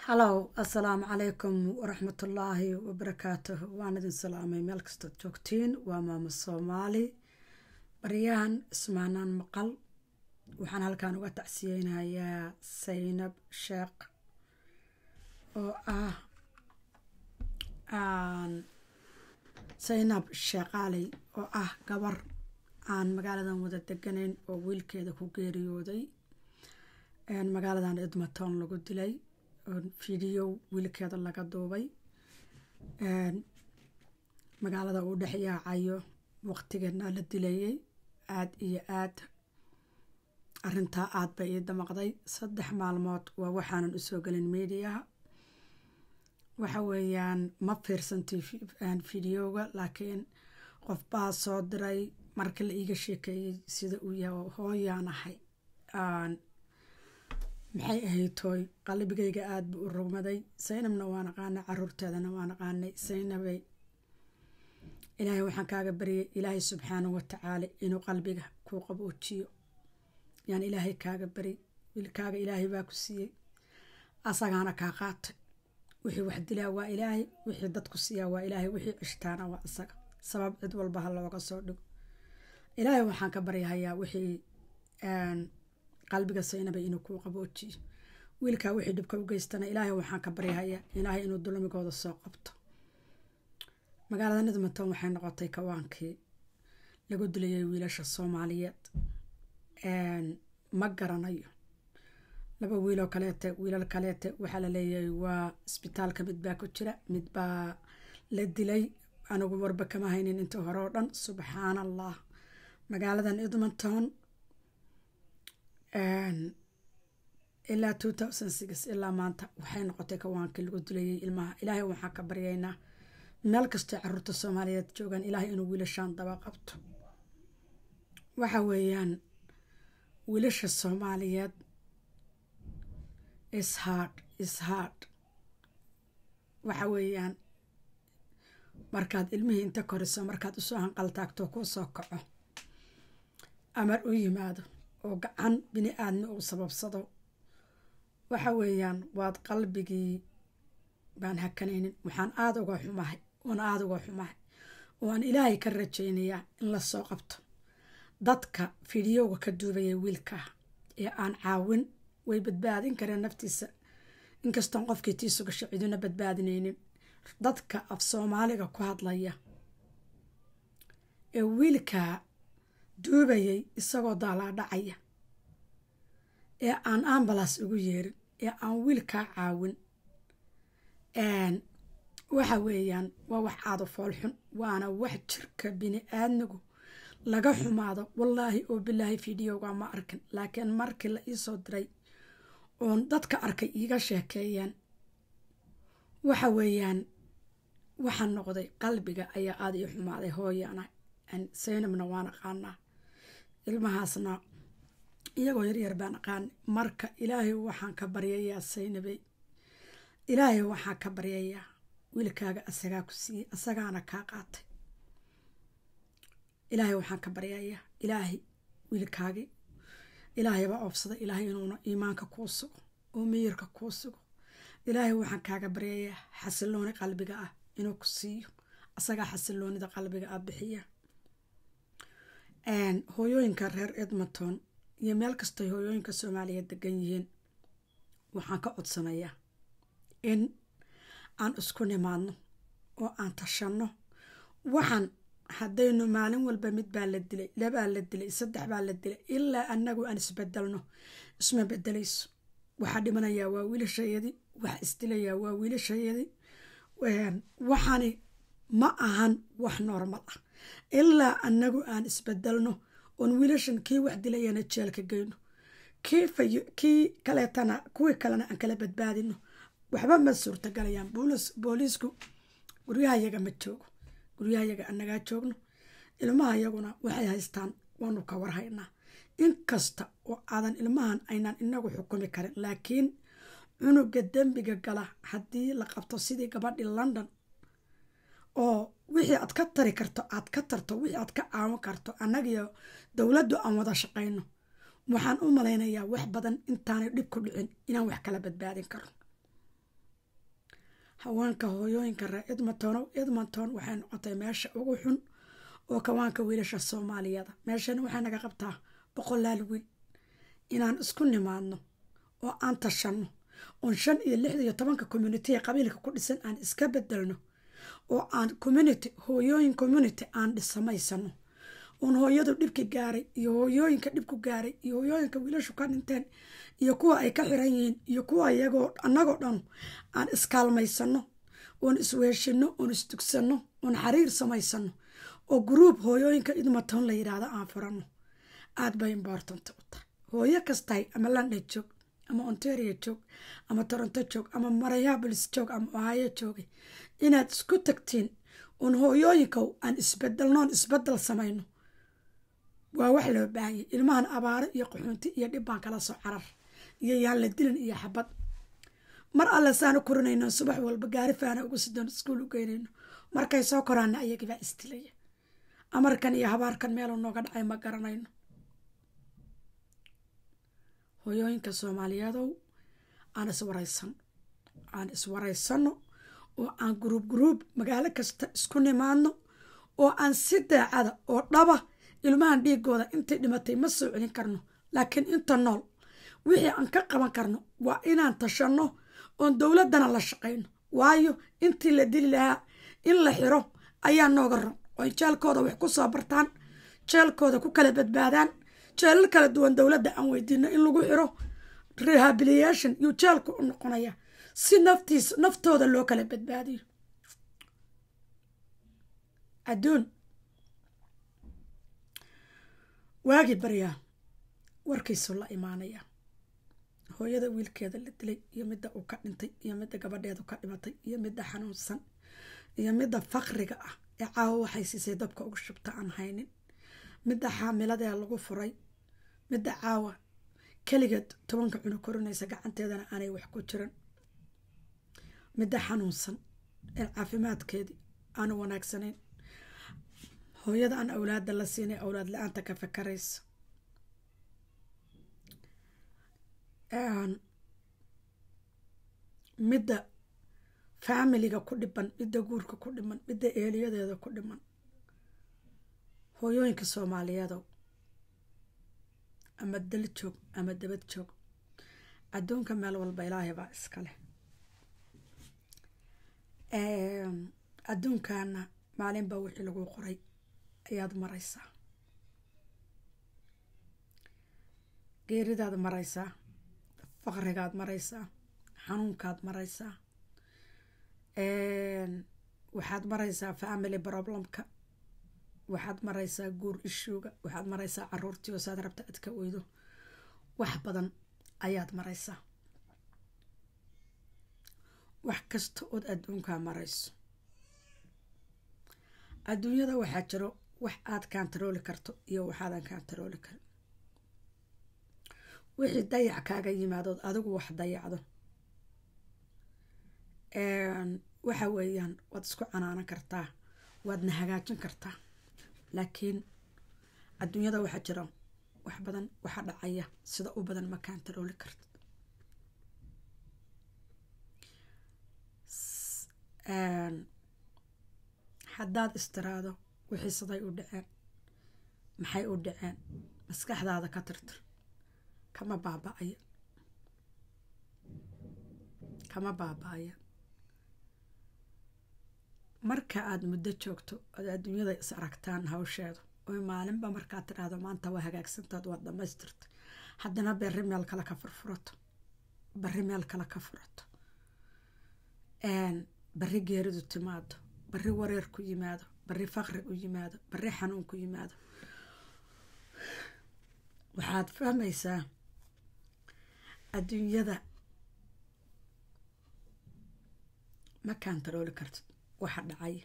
halow assalaamu calaykum waraxmatullaahi wabarakaatuh waan idin salaamay meel kastood joogtiin waa maamo soomaali baryahan ismaanaan maqal waxaan halkan uga tacsiyeynayaa saynab sheekh oo ah saynab sheekaaley oo ah gabar aan magaaladan wada deganayn oo wiilkeeda ku geeriyooday magaaladan edmonton lagu dilay oo fidiyo wiilkeeda laga duubay magaalada uu dhex yaacayo waqtigeedna la dilayay aada iyo aada arintaa aada bay ii damaqday saddex maalmood waa waxaanan usoo gelin mediaha waxa weeyaan ma fiirsantay fideoga laakiin qof baa soo diray marka la iiga sheekeeyey sida uu yahay hooyaan ahay maxay ahayd tooy qalbigayga aada buu u rogmaday saynabna waan aqaanay caruurteedana waan aqaanay saynabay ilaahay waxaan kaaga baryay ilaahay subxaanahu watacaala inuu qalbiga kuu qaboojiyo yaan ilaahay kaaga baryay wiilkaaga ilaahay baa ku siiyey asagaana kaa qaatay wixii wax dilaa waa ilaahay wixii dadku siiyaa waa ilaahay wixii cishtaana waa isaga sabab cid walba ha looga soo dhigo ilaahay waxaan ka baryahayaa wixii qalbiga saynabay inuu kuu qaboojiyo wiilkaa wixii dhibka u geystana ilaahay waxaan ka baryahayaa ilaahay inuu dulmigooda soo qabto magaalada edmonton waxay noqotay kawaankii lagu dilayay wiilasha soomaaliyeed ma garanayo laba wiiloo kaleete wiilal kaleete waxaa la leeyahay waa isbitaalka mid baa ku jira mid baa la dilay anigu warba kama haynin intii hore oo dhan subxaan allah magaaladan edmonton ilaa two thousand six ilaa maanta waxay noqotay kawaankii lagu dilayay ilmaha ilaahay waxaan ka baryaynaa meel kastoo caruurta soomaaliyeed joogaan ilaahay inuu wiilashaan daba qabto waxa weeyaan wiilasha soomaaliyeed ishard ishard waxa weeyaan markaad ilmihii inta koriso markaad usoo hanqaltaagto kuu soo kaco amar u yimaado oo gacan bini aadmi uu sababsado waxa weeyaan waad qalbigii baan hakanaynin waxaan aada uga xumahay oon aada uga xumahay ooaan ilaahay ka rajaynayaa in lasoo qabto dadka fideoga ka duubaya wiilkaa ee aan caawin way badbaadin kareen naftiisa inkastoon qofkii tiisu gasho ciduna badbaadinaynin dadka af soomaaliga ku hadlaya ee wiilkaa duubayay isagoo daalaadhacaya ee aan ambalas ugu yeerin ee aan wiilkaa caawin waxa weeyaan waa wax aada foolxun waana wax jirka bini aadmigu laga xumaado wallaahi oo bilaahi fideoga ma arkin laakiin markii la iisoo diray oon dadka arkay iiga sheekeeyeen waxa weeyaan waxaa noqday qalbiga ayaa aada ii xumaaday hooyaana saynabna waan aqaanaa ilmahaasna iyagoo yaryar baan aqaanay marka ilaahay waxaan ka baryayaa saynabey ilaahay waxaan ka baryayaa wiilkaaga asagaa ku siiyey asagaana kaa qaatay ilaahay waxaan ka baryayaa ilaahay wiilkaagii ilaahaybaa oobsaday ilaahay inuuna iimaanka kuu sugo oo miyirka kuu sugo ilaahay waxaan kaaga baryayaa xasilooni qalbiga ah inuu ku siiyo asagaa xasiloonida qalbiga ah bixiya hooyooyinka reer edmonton iyo meel kastoy hooyooyinka soomaaliyeed degan yihiin waxaan ka codsanayaa in aan isku nimaadno oo aan tashanno waxaan haddaynu maalin walba mid baa la dilay labaa la dilay saddex baa la dilay ilaa annagu aan isbedelno isma bedelayso waxaa dhimanayaa waa wiilashayadii waxa isdilayaa waa wiilashayadii waxaani ma ahan wax normal ah ilaa annagu aan isbedelno oon wiilashan kii wax dilayana jeelka geyno kii kaleetana kuwii kalena aan kala badbaadino waxba ma suurtagalayaan booliisku guryahayaga ma joogo guryahayaga annagaa joogno ilmaha yaguna waxay haystaan waanu ka warhaynaa inkasta oo aadan ilmahan aynaan inagu xukumi karin laakiin cunuga dembiga gala haddii la qabto sidii gabadhii london oo wixii aad ka tari karto aad ka tarto wixii aad ka caawin karto annagiyo dowladdu aan wada shaqayno waxaan u malaynayaa wax badan intaanay dhib ku dhicin inaan wax kala badbaadin karo haweenka hooyooyinka reer edmonton edmonton waxay noqotay meesha ugu xun oo kawaanka wiilasha soomaaliyada meeshani waxay naga qabtaa boqolaal wiil inaan isku nimaadno oo aan tashanno oon shan iyo lixda iyo tobanka communitiga qabiilka ku dhisan aan iska bedelno oo aan community hooyooyin community aan dhisamaysano oon hooyadu dhibki gaaray iyo hooyooyinka dhibku gaaray iyo hooyooyinka wiilashu ka dhinteen iyo kuwa ay ka xiran yihiin iyo kuwa iyagoo annagoo dhan aan iskaalmaysano oon isweeshino oon isdugsanno oon xariir samaysano oo gruub hooyooyinka idmatoon la yidhaahdo aan furano aada bay important u tahay hooyo kastahay ama london joog ama ontario joog ama toronto joog ama marayaabolis joog ama ohaayo joogay inaad isku tagtiin oon hooyooyinkow aan isbedelnoon isbedel samayno waa wax loo baahanya ilmahan abaaro iyo qaxuunti iyo dhibbaan kala soo carar iyo yaan la dilin iyo xabad mar alle saanu korinayno subax walba gaari faana ugu sidoon iskuul u geynayno markay soo koraana ayagibaa isdilaya amarkan iyo habaarkan meeluu nooga dhacay ma garanayno hooyooyinka soomaaliyeedow aan iswaraysan aan iswaraysano oo aan guruub guruub magaalo kasta isku nimaadno oo aan si daacada oo dhaba ilmahan dhiigooda intay dhimatay ma soo celin karno laakiin inta nool wixii aan ka qaban karno waa inaan tashanno oon dowladdana la shaqayno waayo intii la dili lahaa in la xiro ayaa nooga ron oy jeelkooda wax ku soo bartaan jeelkooda ku kala badbaadaan jeelal kala duwan dowladda aan weydiino in lagu xiro rehabilitation yuu jeelku u noqonaya si naftiis naftooda loo kala badbaadiyo adduun waagii baryaa warkiisu la imaanaya hooyada wiilkeeda la dilay iyo midda uu ka dhintay iyo midda gabadheedu ka dhimatay iyo midda xanuunsan iyo midda faqriga ah ee caawa waxay siisay dabka ugu shubta aan haynin midda xaamiladee lagu furay midda caawa keligeed tobanka cunug korinaysa gacanteedana aanay wax ku jiran midda xanuunsan ee caafimaadkeedii aanu wanaagsanayn hooyada aan awlaada la siinay awlaad la-aanta ka fakaraysa midda faamiliga ku dhiban midda guurka ku dhiman midda eeliyadeeda ku dhiman hooyooyinka soomaaliyeedow ama dal joog ama dabad joog adduunka meel walba ilaahay baa iska leh adduunkana maalin baa wixii lagu qoray ayaad maraysaa geeridaad maraysaa faqrigaad maraysaa xanuunkaad maraysaa waxaad maraysaa family problemka waxaad maraysaa guur ishuuga waxaad maraysaa caruurtii oo saad rabta adka weydo wax badan ayaad maraysaa wax kasta ood adduunkaa marayso adduunyada waxaa jiro wax aad kaantarooli karto iyo waxaadan kaantarooli karin wixii dayac kaaga yimaadood adigu wax dayacdo waxa weeyaan waad isku canaanan kartaa waadna hagaajin kartaa laakiin adduunyada waxaa jira wax badan waxa dhacaya sida u badan ma kaantarooli karta haddaad istiraado wixii siday u dhaceen maxay u dhaceen maskaxdaada ka tirtir kama baaba-aya kama baaba-aya marka aada muddo joogto ood adduunyada is aragtaan hawsheedu oy maalinba markaad tidhaahdo maanta waa hagaagsantaad waad dhamaystirta haddana berri meel kale ka furfurato barri meel kale ka furato barri geeridu timaado barri wareer ku yimaado barri faqri u yimaado barri xanuun ku yimaado waxaad fahmaysaa adduunyada ma kaantarooli kartid waxa dhacaya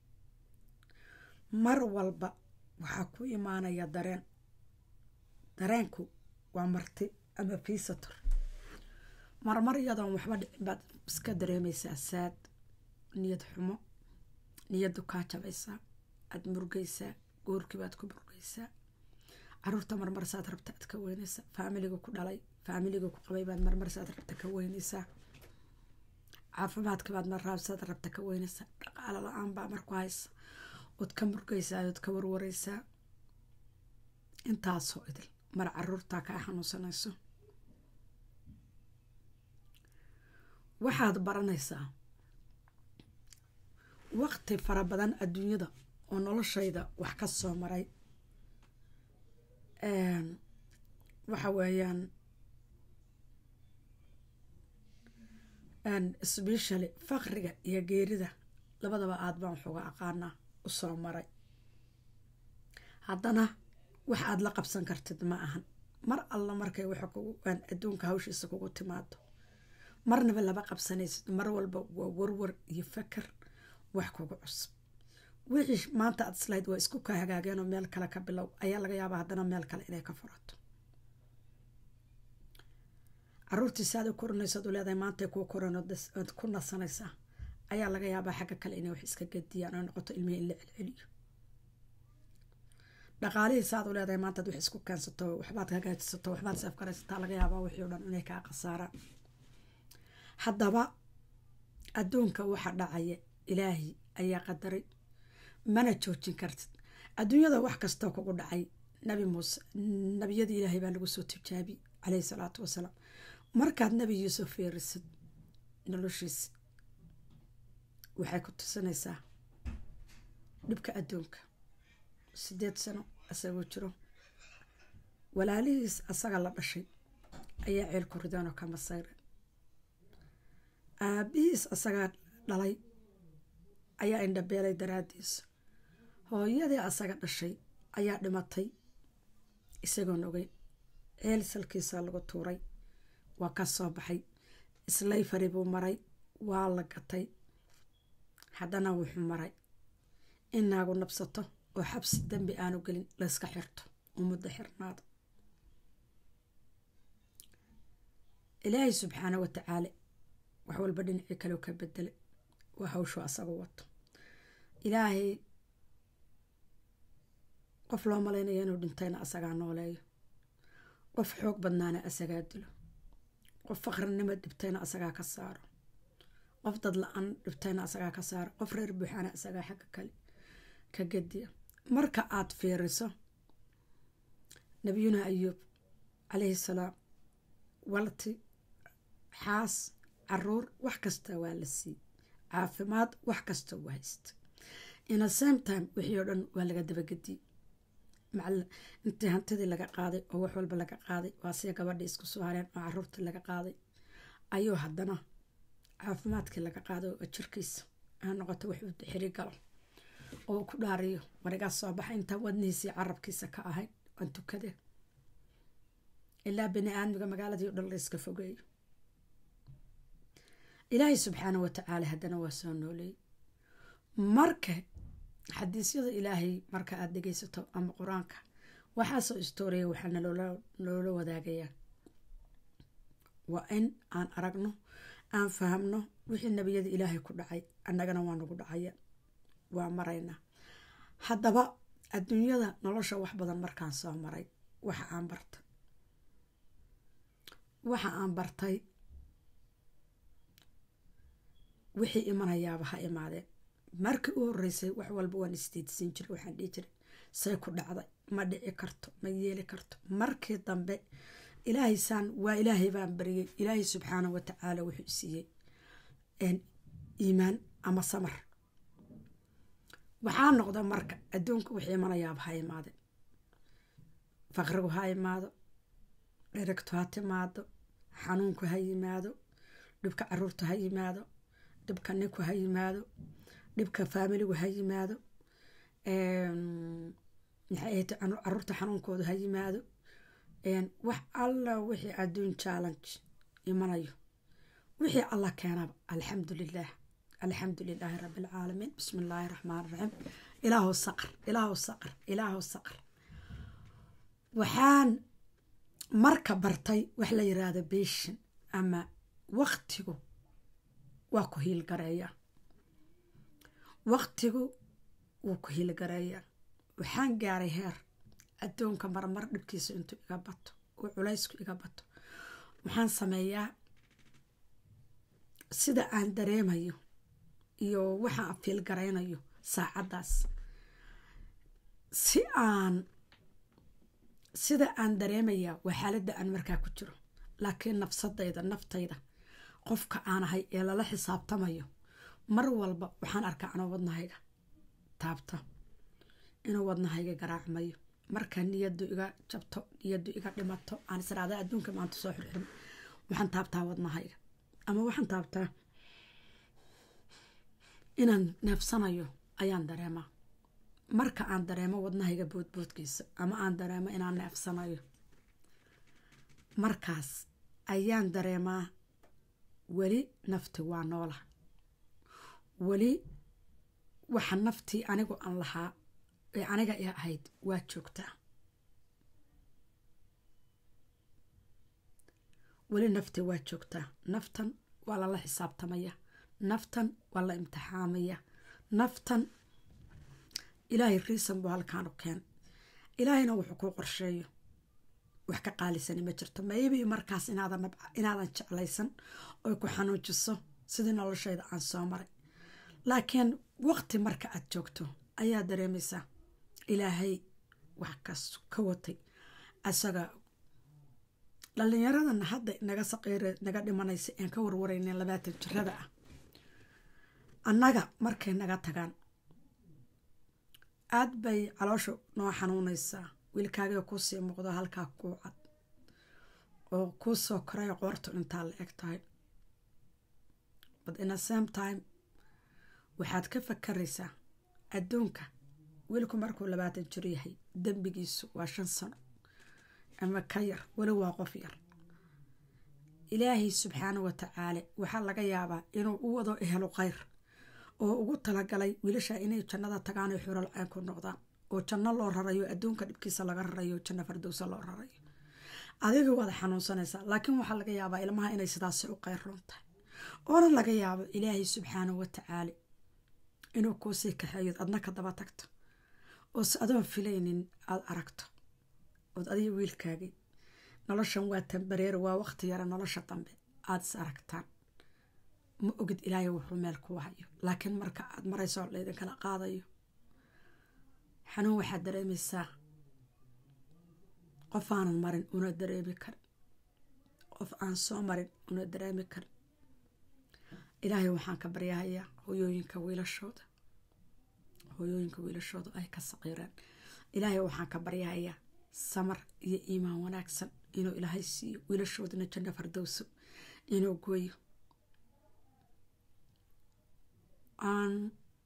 mar walba waxaa ku imaanaya dareen dareenku waa marti ama fiisator marmar iyadoon waxba dhicin baad iska dareemaysaa saad niyad xumo niyaddu kaa jabaysaa aada murgaysaa goorkii baad ku murgaysaa caruurta marmar saad rabta aad ka weynaysaa faamiliga ku dhalay faamiliga ku qabay baad marmar saad rabta ka weynaysaa caafimaadka baad ma raabsada rabta ka weynaysaa dhaqaalo la-aan baa marku haysa ood ka murgaysaa ood ka warwareysaa intaasoo idil mar caruurtaa kaa xanuunsanayso waxaad baranaysaa waqti fara badan adduunyada oo noloshayda wax ka soo maray waxa weeyaan specially faqriga iyo geerida labadaba aad baan waxuga aqaanaa u soo maray haddana wax aad la qabsan kartid ma ahan mar alla markay waxa kugu adduunka hawshiisa kugu timaado marnaba lama qabsanaysid mar walba waa warwar iyo fakar wax kugu cusub wixii maanta aad islahayd waa isku ka hagaageenoo meel kale ka bilow ayaa laga yaabaa haddana meel kale inay ka furato caruurtii saad u korinaysaad u leedahay maantay kuu koran ood ku nasanaysaa ayaa laga yaabaa xagga kale inay wax iska gediyaan oo noqoto ilmihii in la celceliyo dhaqaalihii saad u leedahay maantaad wax isku keensato waxbaad hagaajisato waxbaad seefkaraysataa laga yaabaa wixii o dhan inay kaa khasaaraan haddaba adduunka waxa dhacaya ilaahi ayaa qadaray mana joojin kartid adduunyada wax kastoo kugu dhacay nabi muuse nabiyadii ilaahay baa lagu soo tijaabi caleyhi salaatu wasalaam markaad nabi yuusuf fiirisid noloshiisa waxay ku tusinaysaa dhibka adduunka sideed sano asagoo jiro walaalihiis asaga la dhashay ayaa ceel ku rideen oo ka masayren aabihiis asagaa dhalay ayaa indhabeelay daraadiisa hooyadii asaga dhashay ayaa dhimatay isagoon ogeyn ceel salkiisaa lagu tuuray waa ka soo baxay islayfari buu maray waa la gatay haddana wuxuu maray in naagu nabsato oo xabsi dembi aanu gelin layska xirto ummadda xirnaado ilaahay subxaana wa tacaala wax walba dhinacii kaleu ka bedelay waa hawshuu asagu wato ilaahay qof loo malaynaya inuu dhintayna asagaa nooleeyo qof xoog badnaana asagaa dilo qof faqrinimo dhibtayna asagaa ka saaro qof dad la-aan dhibtayna asagaa ka saaro qof reer buuxaana asagaa xagga kale ka gediya marka aad fiiriso nabiyuna ayuub calayhi salaam walti xaas caruur wax kasta waa la siiyey caafimaad wax kasta waa haysta ina same time wixii oo dhan waa laga dabagediyey intii hantidii laga qaaday oo wax walba laga qaaday waa siya gabadhii isku soo hareen oo caruurtii laga qaaday ayuu haddana caafimaadkii laga qaaday oo jirkiisa aa noqoto wax uu xiri galo oo ku dhaariyo warigaa soo baxa intaan wadnihiisii carabkiisa ka ahayn waan tukade ilaa bini aadmiga magaaladii o dhan la iska fogeeyo ilaahay subxaana wa tacaala haddana waa soo nooleeyey marka xadiisyada ilaahay marka aada dhegeysato ama qur-aanka waxaasoo istooriya waxaa naloola wadaagayaa waa in aan aragno aan fahamno wixii nebiyada ilaahay ku dhacay annagana waa nagu dhacaya waa maraynaa haddaba adduunyada nolosha wax badan markaan soo maray waxa aan bartay waxa aan bartay wixii imanayaaba ha imaadeen markii u horeysay wax walba waan isdiidsiin jiray waxaan dhihi jiray say ku dhacday ma dhici karto ma yeeli karto markii dambe ilaahay saan waa ilaahay baan bariyey ilaahay subxaana wa tacaala wuxuu siiyey iimaan ama samar waxaa noqda marka adduunka wixii imanayaaba ha imaadeen faqrigu ha imaado dheragtu ha timaado xanuunku ha yimaado dhibka caruurta ha yimaado dhibka ninku ha yimaado dhibka faamiligu ha yimaado maxay ahayd caruurta xanuunkooda ha yimaado wax alla wixii adduun challenge imanayo wixii alla keenaba alxamdu lilah alxamdu lilaahi rabi alcaalamiin bismi illaahi raxmaan raxiim ilaahu saqr ilaahu saqr ilaahu saqr waxaan marka bartay wax la yiraahdo beshin ama waqtigu waa ku hiilgareeyaa waqtigu wuu ku hiilgareeyaa waxaan gaaray heer adduunka marmar dhibkiisa intuu iga bato oo culaysku iga bato waxaan sameeyaa sida aan dareemayo iyo waxa aan fiil garaynayo saacaddaas si aan sida aan dareemayaa waa xaaladda aan markaa ku jiro laakiin nafsadayda naftayda qofka aan ahay ee lala xisaabtamayo mar walba waxaan arkaa anoo wadnahayga taabta inuu wadnahayga garaacmayo markaa niyadu iga jabto niyadu iga dhimato aan israada adduunka maanta soo xirxirmo waxaan taabtaa wadnahayga ama waxaan taabtaa inaan neefsanayo ayaan dareemaa marka aan dareemo wadnahayga boodboodkiisa ama aan dareemo inaan neefsanayo markaas ayaan dareemaa weli nafti waa noola weli waxa naftii anigu aan lahaa ee aniga i ahayd waa joogtaa weli nafti waa joogtaa naftan waa lala xisaabtamaya naftan waa la imtixaamaya naftan ilaahay riisan buu halkaan u keen ilaahayna wuxuu kuu qorsheeyo wax ka qaalisani ma jirto maybi markaas inaadan jeclaysan oy ku xanuujiso sidii noloshayda aan soo maray laakiin waqti marka aad joogto ayaa dareemaysaa ilaahay wax kas ka watay asaga dhallinyaradan hadda naga saqiire naga dhimanaysa aan ka warwarayna labaatan jirada ah annaga markay naga tagaan aad bay caloosha noo xanuunaysaa wiilkaagii kuusii muuqdo halkaa kuu cad oo kuu soo koray qoortu intaa la eg tahay but in a same time waxaad ka fakaraysaa adduunka wiilku markuu labaatan jir yahay dembigiisu waa shan sano ama ka yar weli waa qof yar ilaahay subxaana wa tacaala waxaa laga yaabaa inuu u wado ehelo kheyr oo ugu talagalay wiilasha inay jannada tagaan oo xural ceen ku noqdaan oo janno loo rarayo adduunka dhibkiisa laga rarayo janno fardowsa loo rarayo adiga waad xanuunsanaysaa laakiin waxaa laga yaabaa ilmaha inay sidaasi u qeyroon tahay oona laga yaabo ilaahay subxaana wa tacaala inuu kuusii kaxeeyood adna ka daba tagto oo si adoon filaynin aada aragto ood adiga wiilkaagii noloshan waa tambareer waa waqti yara nolosha dambe aada is aragtaan ma ogid ilaahay wuxuu meel ku hayo laakiin marka aada marayso laydinkala qaadayo xanuun waxaad dareemaysaa qof aanan marin una dareemi karin qof aan soo marin una dareemi karin ilaahay waxaan ka baryahayaa hoyooyinka wiilashooda hoyooyinka wiilashooda ay ka saqiireen ilaahay waxaan ka baryahayaa samar iyo iimaan wanaagsan inuu ilaahay siiyo wiilashoodana janno fardowso inuu gooyo aan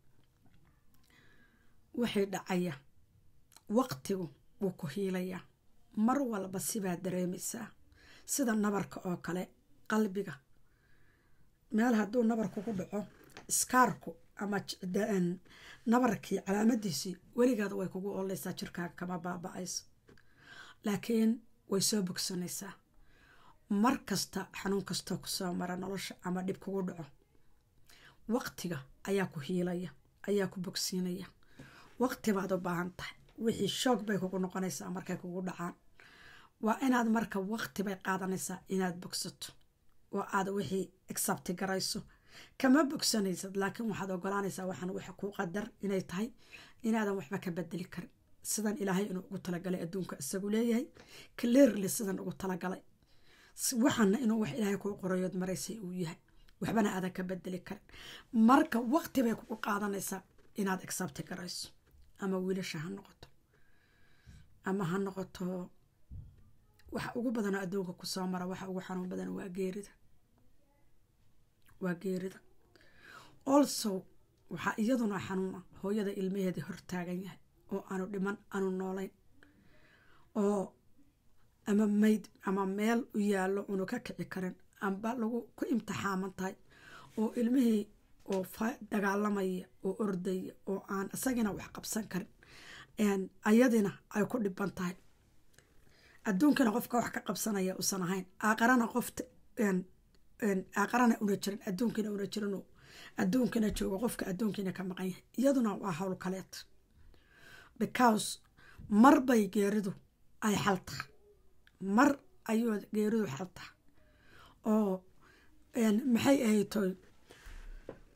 waxay dhacaya waqtigu wuu ku hiilayaa mar walba sibaad dareemaysaa sida nabarka oo kale qalbiga meel hadduu nabar kugu dhaco iskaarku ama nabarkii calaamadiisii weligaada way kugu ooleysaa jirkaaga kama baaba-ayso laakiin way soo bogsanaysaa mar kasta xanuun kastoo kusoo mara nolosha ama dhib kugu dhaco waqtiga ayaa ku hiilaya ayaa ku bogsiinaya waqti baad u baahan tahay wixii shoog bay kugu noqonaysaa markay kugu dhacaan waa inaad marka waqti bay qaadanaysaa inaad bogsato oo aad wixii exabti garayso kama bogsanaysad laakiin waxaad ogolaanaysaa waxaan wax kuu qadar inay tahay inaadan waxba ka bedeli karin sidan ilaahay inuu ugu talagalay adduunka isagu leeyahay clearly sidan ugu talagalay waxaana inuu wax ilaahay kuu qorayood maraysay uu yahay waxbana aadan ka bedeli karin marka waqti bay kugu qaadanaysaa inaad exabti garayso ama wiilasha ha noqoto ama ha noqoto waxa ugu badanoo adduunka kusoo mara waxa ugu xanuun badan waa geerida waa geerida also waxaa iyaduna xanuuna hooyada ilmaheeda hortaagan yahay oo aanu dhiman aanu noolayn oo ama mayd ama meel u yaallo unu ka kici karin amba lagu ku imtixaaman tahay oo ilmihii oo dagaalamaya oo ordaya oo aan isagina wax qabsan karin ayadina ay ku dhiban tahay adduunkana qofka wax ka qabsanaya usan ahayn aaqarana qofta aaqarana una jirin adduunkina una jirin adduunkina joogo qofka adduunkiina ka maqan yahay iyaduna waa howl kaleed because mar bay geeridu ay xal tahay mar ayuu geeridu xal tahay oo maxay ahaytoy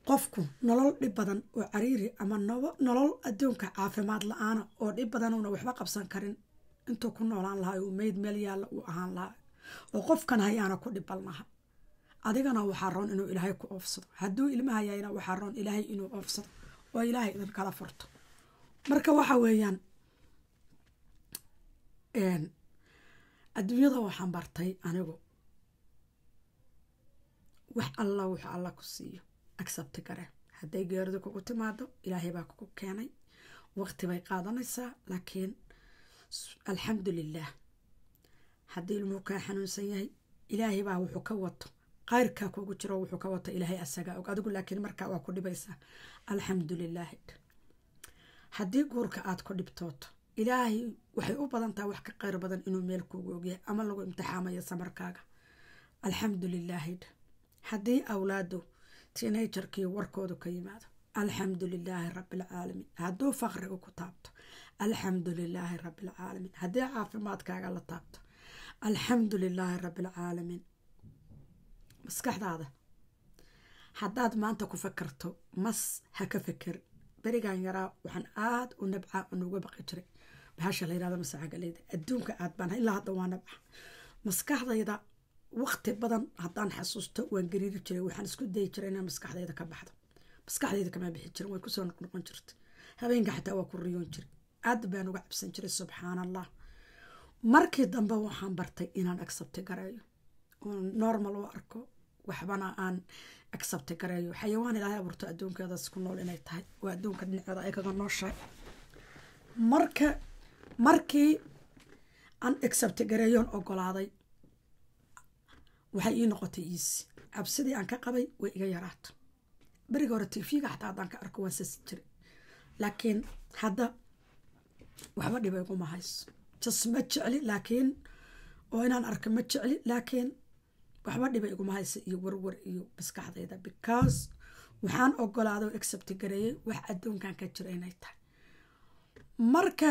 qofku nolol dhib badan oo cariiri ama nolol adduunka caafimaad la-aana oo dhib badan uuna waxba qabsan karin intuu ku noolaan lahaa uu meyd meel yaalla uu ahaan lahaa oo qofkan hayaana ku dhibalnaha adigana waxaa roon inuu ilaahay ku oofsado hadduu ilma hayayna waxaa roon ilaahay inuu oofsado oo ilaahay idin kala furto marka waxa weeyaan adduunyada waxaan bartay anigu wax alla wuxuu alla ku siiyo accepti gare hadday geeridu kugu timaado ilaahay baa kugu keenay waqti bay qaadanaysaa laakiin alxamdu lilaah haddii ilmuhu kaa xanuunsan yahay ilaahay baa wuxuu ka wato qayrkaa kugu jiro wuxuu ka wato ilaahay asagaa og adigu laakiin markaa waa ku dhibaysaa alxamdu lilaahi haddii guurka aad ku dhibtooto ilaahay waxay u badan tahay wax ka qayr badan inuu meel kuugu ogyahay ama lagu imtixaamayo samarkaaga alxamdu lilaahi haddii awlaadu teenajarkii warkoodu ka yimaado alxamdu lilaahi rabbialcaalamiin hadduu faqrigu ku taabto alxamdu lilaahi rabbialcaalamiin haddii caafimaadkaaga la taabto alxamdu lilaahi rabbialcaalamiin maskaxdaada haddaad maanta ku fakarto mas ha ka feker berigan yaraa waxaan aada u nabca nuga baqi jiray bahasha la yirahdo masaagaleyda adduunka aad baan ilaa hadda waa nabca maskaxdayda waqti badan haddaan xasuusto waan gariiri jiray waxaan isku dayi jiray inaan maskaxdayda ka baxdo maskaxdayda kama bixi jirin way kusoo noqnoqon jirtay habeenka xataa waa ku riyoon jiray aad baan uga cabsan jiray subxaan allah markii dambe waxaan bartay inaan accepti gareeyo oo normal u arko waxbana aan accepti gareeyo xayawaan ilaahay abuurto adduunkeedaas ku nool inay tahay oo adduunka dhinaceeda ay kaga nooshahay marka markii aan accepti gareeyoon ogolaaday waxay ii noqotay iisi cabsidii aan ka qabay way iga yaraato beriga hore tv-ga xataa haddaan ka arko waan sasi jiray laakiin hadda waxba dhiba iguma hayso jas ma jecli laakiin oo inaan arko ma jecli laakiin waxba dhiba iguma hayso iyo warwar iyo maskaxdayda because waxaan ogolaado accepti gareeyay wax adduunkan ka jira inay tahay marka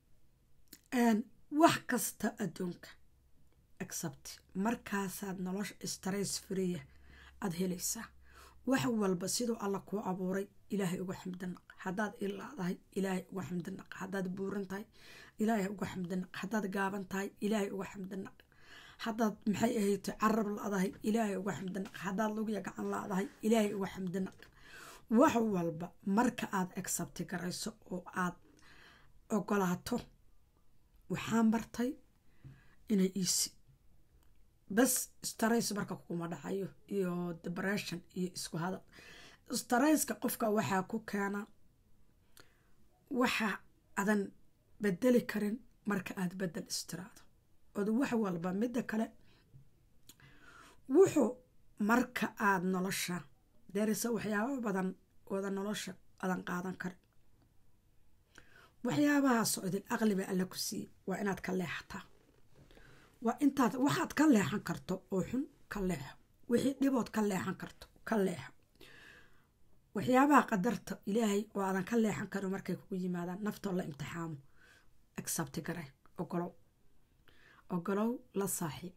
wax kasta adduunka accept markaasaad nolosha stress freeya aada helaysaa wax walba siduu alla kuu abuuray ilaahay uga xamdinaq haddaad ilaadahay ilaahay uga xamdinaq haddaad buuran tahay ilaahay uga xamdinaq haddaad gaaban tahay ilaahay uga xamdinaq haddaad maxay ahayto carab la-dahay ilaahay uga xamdinaq haddaad lugiya gacan la-dahay ilaahay uga xamdinaq wax walba marka aada accepti garayso oo aad ogolaato waxaan bartay inay iisi bas starays marka kuguma dhacayo iyo depression iyo isku hadal starayska qofka waxaa ku keena waxa adan bedeli karin marka aada bedel istiraado ood wax walba midda kale wuxuu marka aada nolosha deerisa waxyaabo badan ooda nolosha adan qaadan karin waxyaabahaasoo idin aqliba alla ku siiye waa inaad ka leexataa waa intaad waxaad ka leexan karto oo xun ka leexo wixii dhibood ka leexan karto ka leexo waxyaabaha qadarta ilaahay oo aadan ka leexan karin markay kugu yimaadaan naftoo la imtixaamo accepti gare ogolow ogolow la saaxiib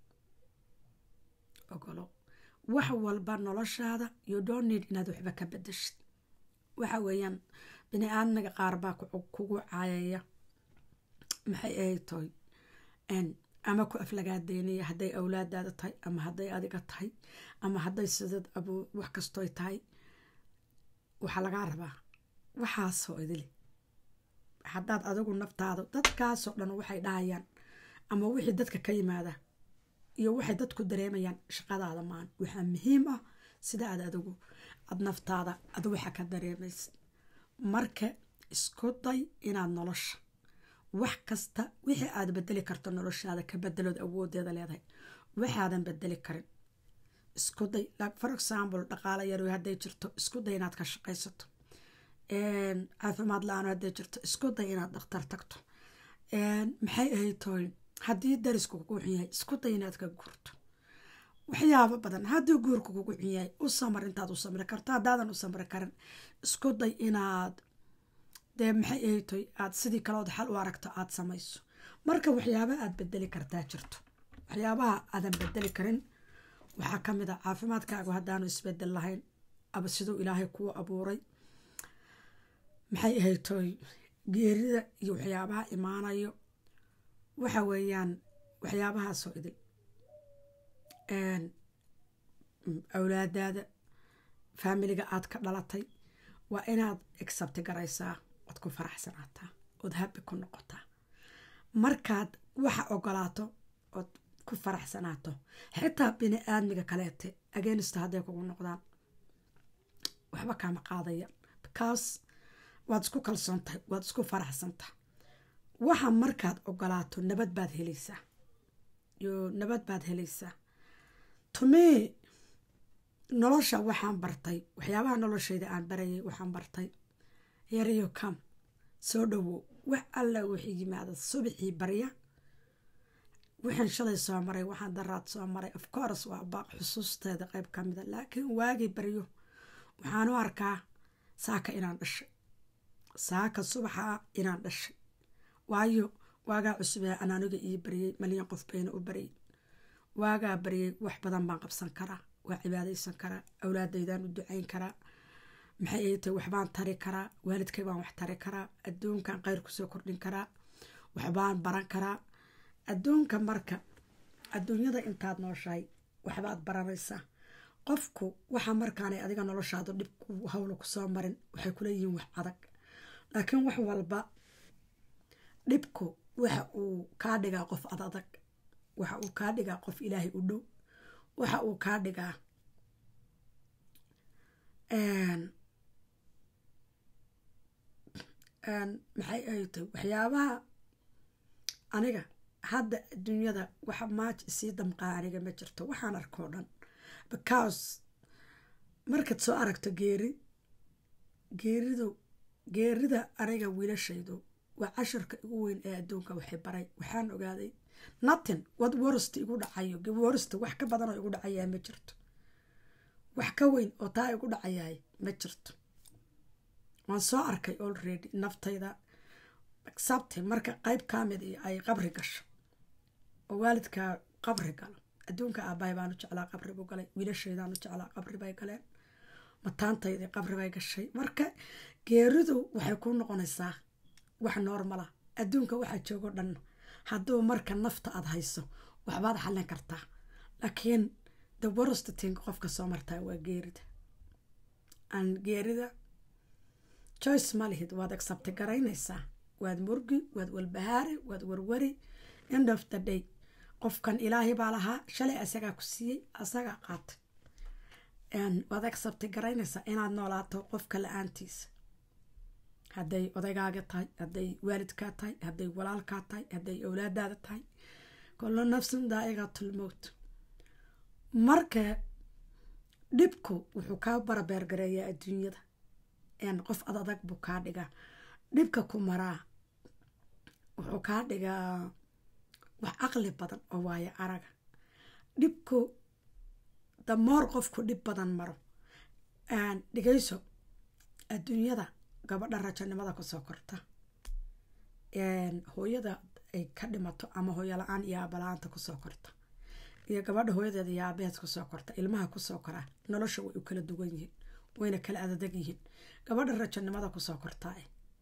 ogolow wax walba noloshaada you don't need inaad waxba ka bedeshid waxa weeyaan bini aadmiga qaar baa kugu caayaya maxay ahay toy ama ku aflagaadeynaya hadday awlaadaada tahay ama hadday adiga tahay ama hadday sidad abuu wax kastooy tahay waxaa lagaa rabaa waxaasoo idili haddaad adigu naftaada dadkaasoo dhan waxay dhahayaan ama wixii dadka ka yimaada iyo waxay dadku dareemayaan shaqadaada maan waxaa muhiim ah sida aad adigu aad naftaada ad waxa ka dareemaysa marka isku day inaad nolosha wax kasta wixii aad bedeli karto noloshaada ka bedelood awoodeeda leedahay waxaadan bedeli karin isku day for example dhaqaalo yaro hadday jirto isku day inaad ka shaqaysato caafimaad la-aan hadday jirto isku day inaad dhakhtar tagto maxay ahayd tooy haddii darisku kugu xun yahay isku day inaad ka guurto waxyaabo badan haddii guurka kugu xun yahay u samar intaad u samri karto haddaadan u samri karin isku day inaad dee maxay ahaytoy aad sidii kalood xal u aragto aada samayso marka waxyaaba aad bedeli kartaa jirto waxyaabaha aadan bedeli karin waxaa ka mid a caafimaadkaagu haddaanu isbedel lahayn aba siduu ilaahay kuu abuuray maxay ahaytoy geerida iyo waxyaabaha imaanayo waxa weeyaan waxyaabahaasoo idil awlaadaada faamiliga aad ka dhalatay waa inaad exabti garaysaa ood ku faraxsanaataa ood habi ku noqotaa markaad waxa ogolaato ood ku faraxsanaato xitaa bini aadmiga kaleete agenista hadday kugu noqdaan waxba kaama qaadaya because waad isku kalsoon tahay waad isku faraxsantaha waxa markaad ogolaato nabad baad helaysaa yo nabad baad helaysaa tumii nolosha waxaan bartay waxyaabaha noloshayda aan barayay waxaan bartay yarayo kam soo dhowow wax alla wixii yimaada subaxii barya waxaan shalay soo maray waxaan daraad soo maray of course waa baaq xusuusteeda qeyb ka mida laakiin waagii baryo waxaan u arkaa saaka inaan dhashay saaka subaxa inaan dhashay waayo waagaa cusubee aan aniga ii baryay malyan qof bayna u baryay waagaa baryay wax badan baan qabsan karaa waa cibaadaysan karaa awlaadaydaan u ducayn karaa maxay ay tahay waxbaan tari karaa waalidkay baan wax tari karaa adduunkan kheyr kusoo kordhin karaa waxbaan baran karaa adduunka marka adduunyada intaad nooshahay waxbaad baranaysaa qofku waxa markaanay adiga noloshaada dhib hawla kusoo marin waxay kula yihiin wax adag laakiin wax walba dhibku waxa uu kaa dhigaa qof ad adag waxa uu kaa dhigaa qof ilaahay u dhow waxa uu kaa dhigaa maxay ay tahay waxyaabaha aniga hadda adduunyada waxa maaj isii damqaa aniga ma jirto waxaan arkoo dhan because markaad soo aragto geeri geeridu geerida aniga wiilashaydu waa cashirka igu weyn ee adduunka waxay baray waxaan ogaaday nothing wad worst igu dhacayo worst wax ka badan oo igu dhacayaa ma jirto wax ka weyn oo taa igu dhacayaay ma jirto waan soo arkay already naftayda sabti marka qeyb kamid iyo ay qabri gasho oo waalidkaa qabri galo adduunka aabahay baanu jeclaa qabri buu galay wiilashaydaanu jeclaa qabri bay galeen mataantaydii qabri bay gashay marka geeridu waxay ku noqonaysaa wax normala adduunka waxaa joogo dhan hadduu marka nafta aada hayso waxbaad xallin kartaa laakiin the worst thing qofka soo martaa waa geerida aan geerida joyce ma lihid waad accepti garaynaysaa waad murgi waad walbahaari waad warwari end of the day qofkan ilaahay baa lahaa shalay asagaa ku siiyey asagaa qaatay waad accepti garaynaysaa inaad noolaato qofka la-aantiisa hadday odaygaaga tahay hadday waalidkaa tahay hadday walaalkaa tahay hadday awlaadaada tahay kullo nafsin daa'igatul mowt marka dhibku wuxuu kaa barabeergareeyaa adduunyada qof ad adag buu kaa dhigaa dhibka ku maraa wuxuu kaa dhigaa wax caqli badan oo waayo araga dhibku damoor qofku dhib badan maro dhigayso adduunyada gabadha rajanimada kusoo korta hooyada ay ka dhimato ama hooyo la-aan iyo aabala-aanta kusoo korta iyo gabadha hooyadeeda iyo aabaheed kusoo korta ilmaha kusoo koraa nolosha way u kala duwan yihiin wayna kala adadag yihiin gabadha rajanimada kusoo kortaa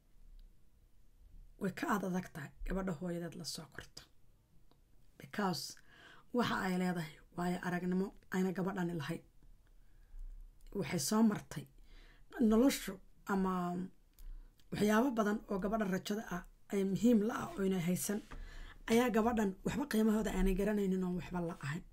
way ka ad adag tahay gabadha hooyadeed lasoo korto because waxa ay leedahay waayo aragnimo ayna gabadhani lahayn waxay soo martay noloshu ama waxyaabo badan oo gabadha rajada ah ay muhiim la ah oyna haysan ayaa gabadhan waxba qiimahooda aanay garanaynin oon waxba la ahayn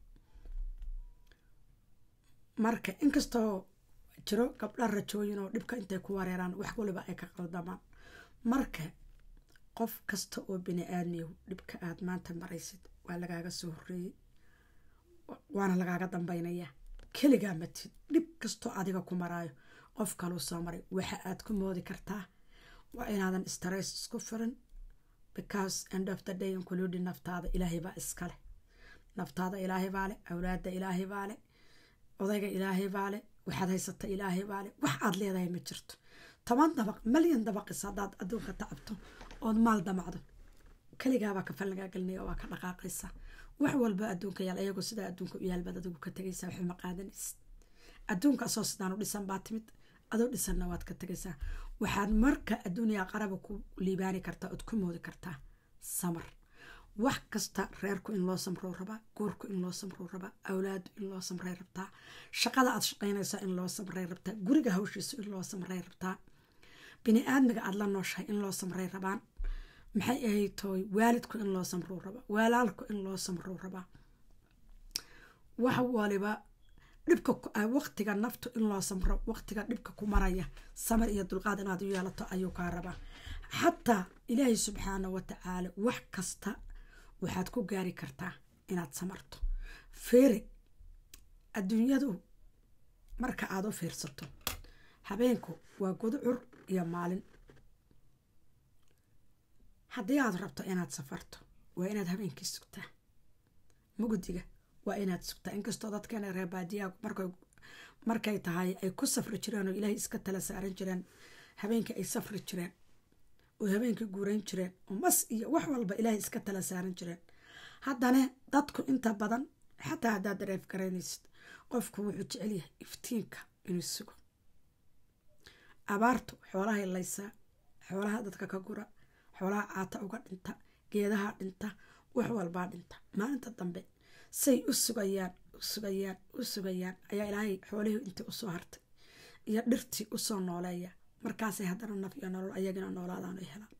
marka inkastoo jiro gabdha rajooyin oo dhibka intay ku wareeraan wax waliba ay ka qaldamaan marka qof kasta oo bini aadmiyow dhibka aada maanta maraysid waa lagaaga soo horeeyey waana lagaaga dambaynayaa keligaa matid dhib kastoo adiga ku maraayo qof kaluu soo maray waxa aad ku moodi kartaa waa inaadan stress isku firin because end of the day including naftaada ilaahay baa iskale naftaada ilaahay baa le awlaada ilaahay baa le odayga ilaahay baa le waxaad haysata ilaahay baa le wax aad leedahay ma jirto toban dabaq malyan dabaqis haddaad adduunka tacabto ood maal damacdo keligaabaa kafal lagaa gelinaya waa ka dhaqaaqaysa wax walba adduunka yaal ayagoo sidaa adduunka u yaalbaad adigu ka tegaysa waxba ma qaadanaysid adduunka asoo sidaan u dhisan baa timid adoo dhisanna waad ka tegaysaa waxaad marka adduuniya qaraba ku liibaani kartaa ood ku moodi kartaa samar wax kasta reerku in loo samrou rabaa guurku in loo samrou rabaa awlaadu in loo samray rabtaa shaqada aad shaqaynaysa in loo samray rabtaa guriga hawshiisu in loo samray rabtaa bini aadmiga aada la nooshahay in loo samray rabaan maxay ahayd tooy waalidku in loo samrou rabaa walaalku in loo samrou rabaa wax waliba dhibka waqtiga naftu in loo samro waqtiga dhibka ku maraya samar iyo dulqaad inaad u yeelato ayuu kaa rabaa xataa ilaahay subxaana wa tacaala wax kasta waxaad ku gaari kartaa inaad samarto feere adduunyadu marka aada u fiirsato habeenku waa gudcur iyo maalin haddii aad rabto inaad safarto waa inaad habeenkii sugtaa mugdiga waa inaad sugtaa inkastoo dadkeena reebaadiyaha markay markay tahay ay ku safri jireen oo ilaahay iska tala saaran jireen habeenkii ay safri jireen oo habeenkii guurayn jireen oo mas iyo wax walba ilaahay iska tala saaran jireen haddana dadku inta badan xataa haddaad dareef garaynaysid qofku wuxuu jecel yahay iftiinka inuu sugo abaartu xoolahay laysaa xoolaha dadka ka gura xoolaha caata uga dhinta geedaha dhinta wax walbaa dhinta maalinta dambe say u sugayaan u sugayaan u sugayaan ayaa ilaahay xoolihii intii usoo hartay iyo dhirtii usoo nooleeya markaasay haddana naf iyo nolol ayagina noolaadaan ay helaan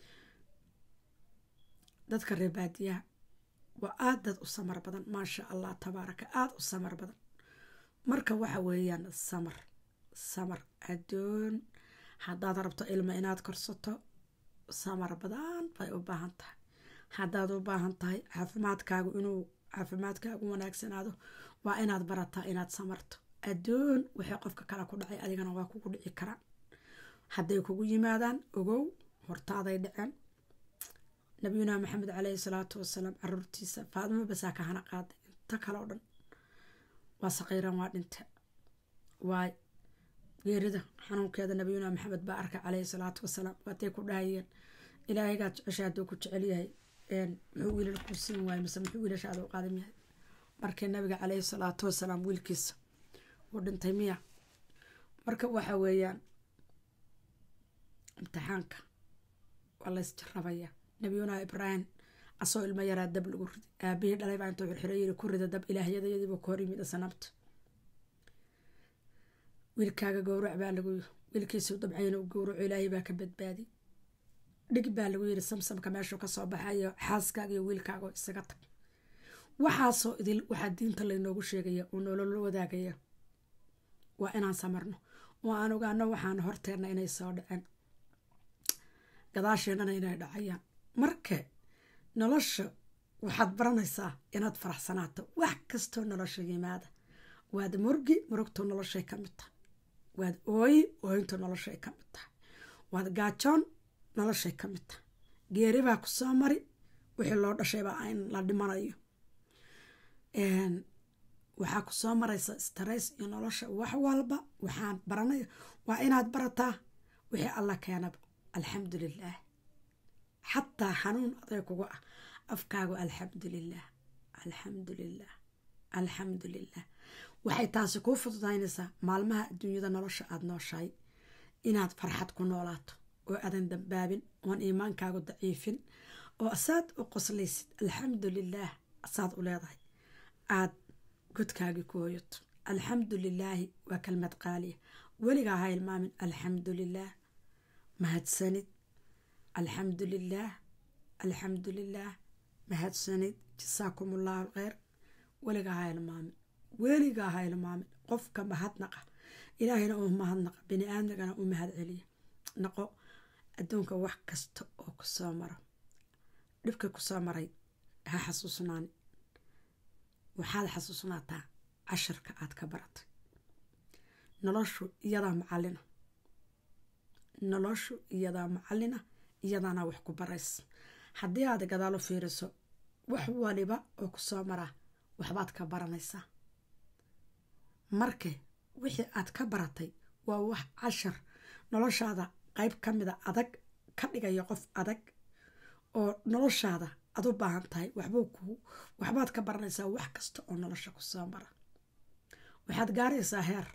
dadka reebaadiyaha waa aada dad u samar badan maasha allah tabaaraka aada u samar badan marka waxa weeyaan samar samar addoon haddaad rabto ilmo inaad korsato samar badan bay u baahan tahay haddaad u baahan tahay caafimaadkaagu inuu caafimaadkaagu wanaagsanaado waa inaad barataa inaad samarto addoon waxay qofka kale ku dhacay adigana waa kugu dhici karaan hadday kugu yimaadaan ogow hortaaday dhaceen nabiyuna maxamed caleyhi salaatu wasalaam caruurtiisa faadimo basaa ka hana qaaday inta kale oo dhan waa saqiiran waa dhinte waay geerida xanuunkeeda nabiyuna maxamed baa arkay caleyhi salaatu wasalaam waatay ku dhahayeen ilaahaygaad jecesha hadduu ku jecel yahay muxuu wiilal kuu siin waay mise muxuu wiilashaada u qaadan yahay markii nabiga caleyhi salaatu wasalaam wiilkiisa uu dhintay miya marka waxa weeyaan imtixaanka waa lays jarabaya nabiyuna ibraahim asoo ilmo yaraa dab lagu ridi aabihii dhalay baa intuu xirxiro yiri ku rida dab ilaahyadayadiiba ku hor yimid sanabta wiilkaaga gowrac baa lagu yiri wiilkiisuu dabcayna u gowraco ilaahay baa ka badbaadi dhig baa lagu yiri samsamka meeshuu kasoo baxayo xaaskaaga iyo wiilkaaga isaga tag waxaasoo idil waxaa diinta laynoogu sheegaya oo nolola wadaagaya waa inaan samarno oo aan ogaano waxaan horteenna inay soo dhaceen gadaasheennana inay dhacayaan marka nolosha waxaad baranaysaa inaad faraxsanaato wax kastoo nolosha yimaada waad murgi murugtu noloshay ka mid tahay waad ooyi ooyintu noloshay ka mid tahay waad gaajoon noloshay ka mid tahay geeri baa ku soo mari wixii loo dhashaybaa in la dhimanayo waxaa ku soo maraysa stress iyo nolosha wax walba waxaan baranaya waa inaad barataa wixii alla keenaba alxamdu lilaah xataa xanuun aday kuga ah afkaagu alxamdu lilaah alxamdu lilaah alxamdu lilah waxay taasi kuu fududaynaysaa maalmaha adduunyada nolosha aada nooshahay inaad farxad ku noolaato oo aadan dambaabin oon iimaankaagu daciifin oo asaad u qoslaysid alxamdu lilaah asaad u leedahay aad godkaagii ku hoyato alxamdu lilaahi waa kelmad qaaliya weligaa ha ilmaamin alxamdu lilaah mahadsanid alxamdu lilaah alxamdu lilaah mahadsanid jasaakum ullahu alkheyr weligaa ha ilmaamin weligaa ha ilmaamin qofka mahadnaqa ilaahayna uu mahadnaqa bini aadmigana u mahad celiya naqo adduunka wax kasta oo kusoo maro dhibka kusoo maray ha xasuusnaani waxaad xasuusnaataa casharka aad ka baratay noloshu iyadaa macalina noloshu iyadaa macalina iyadaana wax ku baraysa haddii aad gadaal u fiiriso wax waliba oo kusoo maraa waxbaad ka baranaysaa marka wixii aad ka baratay waa wax cashar noloshaada qeyb ka mida adag ka dhigaya qof adag oo noloshaada aad u baahan tahay waxbuu ku waxbaad ka baranaysaa wax kasta oo nolosha kusoo mara waxaad gaaraysaa heer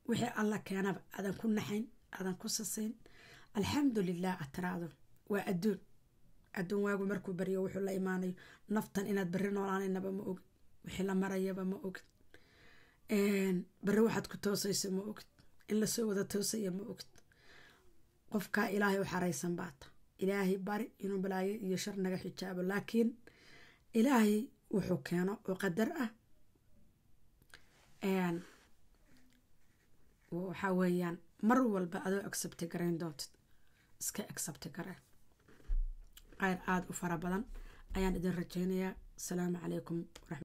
wixii alla keenaba aadan ku naxayn aadan ku sasayn alxamdulilah aad tiraahdo waa adduun adduun waagu markuu baryo wuxuu la imaanayo naftan inaad beri noolaanaynaba ma ogid wixii la marayaba ma ogid beri waxaad ku toosayso ma ogid in lasoo wada toosaya ma ogid qofkaa ilaahay u xaraysan baata ilaahay bari inuu balaayo iyo shar naga xijaabo laakiin ilaahay wuxuu keeno oo qadar ah waxaa weeyaan mar walba adoo accepti garayn doontid iska accepti gareen qayr aada u fara badan ayaan idin rajeynayaa asalaamu calaykum